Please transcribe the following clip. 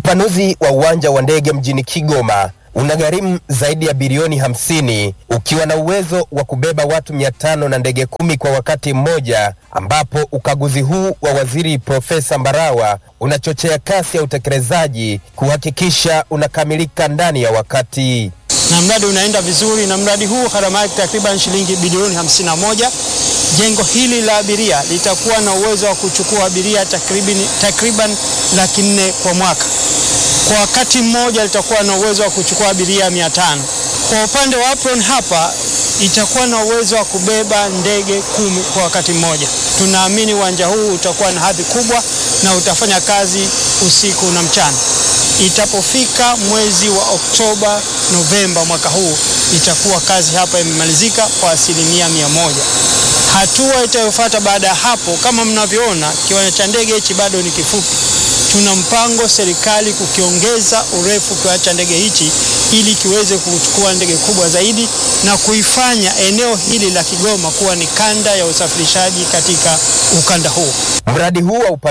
Upanuzi wa uwanja wa ndege mjini Kigoma unagharimu zaidi ya bilioni hamsini ukiwa na uwezo wa kubeba watu mia tano na ndege kumi kwa wakati mmoja, ambapo ukaguzi huu wa waziri Profesa Mbarawa unachochea kasi ya utekelezaji kuhakikisha unakamilika ndani ya wakati. na mradi unaenda vizuri, na mradi huu gharama yake takriban shilingi bilioni 51. Jengo hili la abiria litakuwa na uwezo wa kuchukua abiria takriban, takriban laki nne kwa mwaka. Kwa wakati mmoja litakuwa na uwezo wa kuchukua abiria 500. Kwa upande wa apron hapa itakuwa na uwezo wa kubeba ndege kumi kwa wakati mmoja. Tunaamini uwanja huu utakuwa na hadhi kubwa na utafanya kazi usiku na mchana. Itapofika mwezi wa Oktoba, Novemba mwaka huu itakuwa kazi hapa imemalizika kwa asilimia mia moja. Hatua itayofuata baada ya hapo, kama mnavyoona, kiwanja cha ndege hichi bado ni kifupi. Tuna mpango serikali kukiongeza urefu kiwanja cha ndege hichi ili kiweze kuchukua ndege kubwa zaidi na kuifanya eneo hili la Kigoma kuwa ni kanda ya usafirishaji katika ukanda huu. Mradi huu wa